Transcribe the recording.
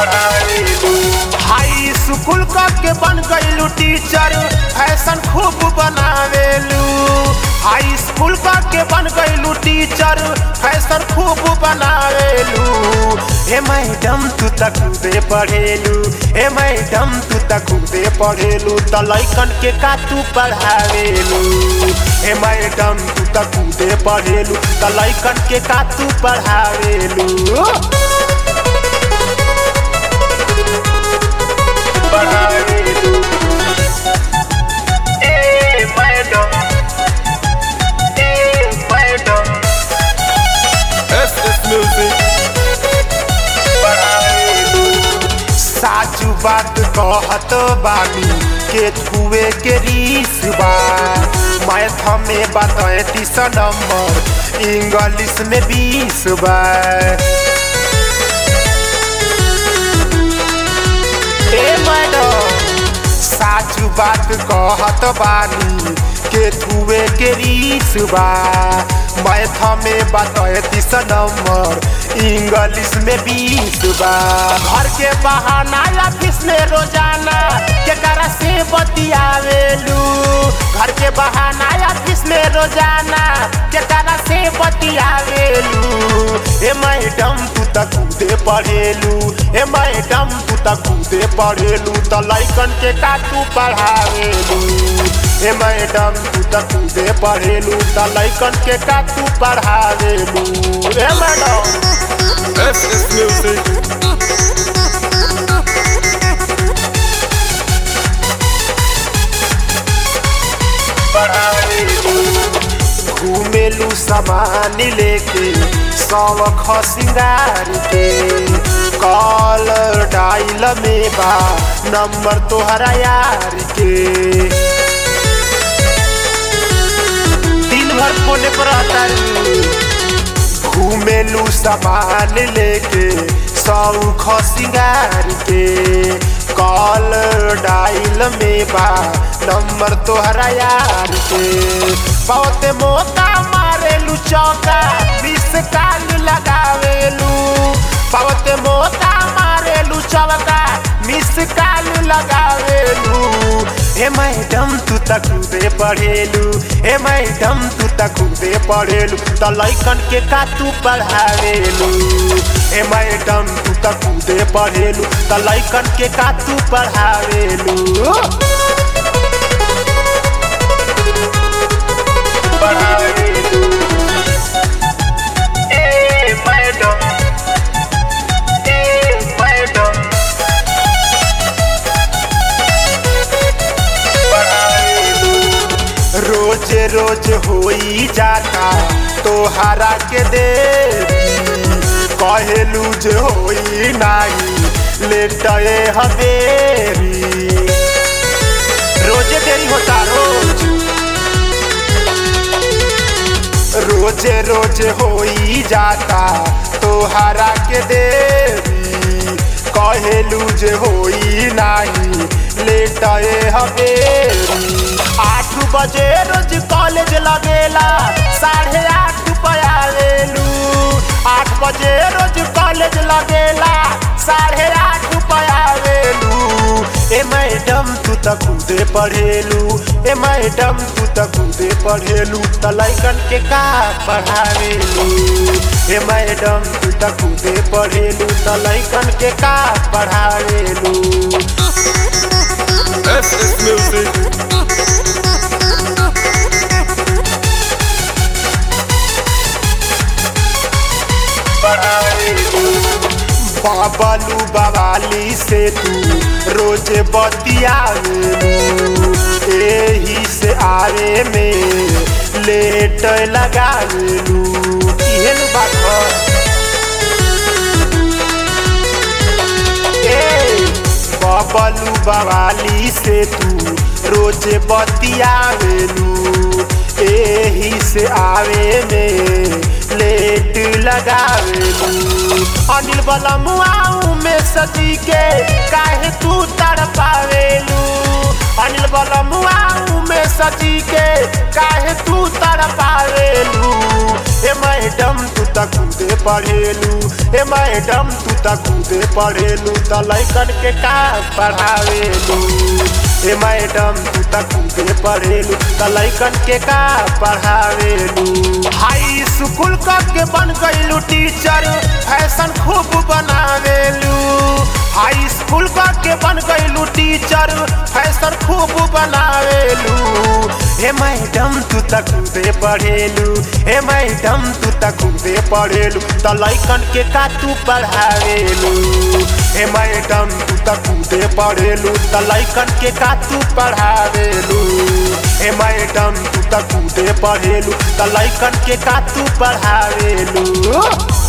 हाई school क के बन गईलू टीचर फैशन खूब बनावेलू हाई स्कूल क के बन गईलू टीचर फैशन खूब बनावेलू ए मैडम तू त खूबे पढ़ेलू ए मैडम तू त खूबे पढ़ेलू त लइकन के का तू पढ़ावेलू ए मैडम तू त खूबे पढ़ेलू त लइकन के का तू पढ़ावेलू साचू बात कहत बानी के छुए के रीस बा मैथ में बा तैतीस नंबर इंग्लिश में बीस बा ए मैडम साचू बात कहत बानी के छुए के रीस बा मैथ में बा तैतीस नंबर इंग्लिश में बीस बा घर के बहाना ऑफिस में रोजाना केकरा से बतियावेलू घर के बहाना ऑफिस में रोजाना केकरा से बतियावेलू ए मैडम तू त खुदे पढ़ेलू ए मैडम तू त खुदे पढ़ेलू त लइकन के का तू पढ़ावेलू ए मैडम तू त खुदे पढ़ेलू त लइकन के का तू पढ़ावेलू ए मैडम SS Music. घूमेलू सामान लेके सौख सिंगार के कॉलर डाइल में बा नंबर तोहरा यार के दिन भर फोने पर आता घूमेलू सामान लेके सौख सिंगार के कॉल डाइल में बा नंबर तोहरा यार के बहुत मौका मारेलू चौका बीस काल लगावेलू बहुत मौका मारेलू चौका मिस काल लगावेलू ए मैडम तू त खुदे पढ़ेलू ए मैडम तू त खुदे पढ़ेलू त लइकन के का तू पढ़ावेलू ए मैडम तू त खुदे पढ़ेलू त लइकन के का तू पढ़ावेलू रोज रोज होई जाता तोहरा के दे कहेलू जे होई नाही लेटए हवेरी रोजे देरी होता रोज रोजे रोज होई जाता तोहरा के देवी कहेलू जे होई नाही लेटए हवेरी आठ बजे रोज कॉलेज लगेला साढ़े आठ पयावेलू आठ बजे रोज कॉलेज लगेला साढ़े आठ पयावेलू ए मैडम तू त खुदे पढ़ेलू ए मैडम तू त खुदे पढ़ेलू त लइकन के का पढ़ावेलू ए मैडम तू त खुदे पढ़ेलू त लइकन के का पढ़ावेलू SS Music. बाबलू बवाली से तू रोज बतियावेलू एही से आवे में लेट लगावेलू इहे नु बात ह। ए बबलू बवाली से तू रोज बतियावेलू एही से आवे में लेट लगावेलू अनिल बलमुआऊ में सजी के काहे तू तड़ पावेलू अनिल बलमुआ में सजी के काहे तू तड़पावेलू ए मैडम तू त कूदे पढ़ेलू ए मैडम तू त कूदे पढ़ेलू त लैकन के का पढ़ावेलू ए मैडम तू त कूदे पढ़ेलू त लैकन के का पढ़ावेलू हाई स्कूल क के बन गईलू टीचर फैशन खूब बनावेलू हाई स्कूल क के बन गईलू टीचर फैशन खूब बनावेलू हे मैडम तू त कूदे पढ़ेलू हे मैडम तू त कूदे पढ़ेलू त लैकन के का तू पढ़ावेलू हे मैडम तू त कूदे पढ़ेलू त लैकन के का तू पढ़ावेलू हे मैडम तू त कूदे पढ़ेलू त लैकन के का तू पढ़ावेलू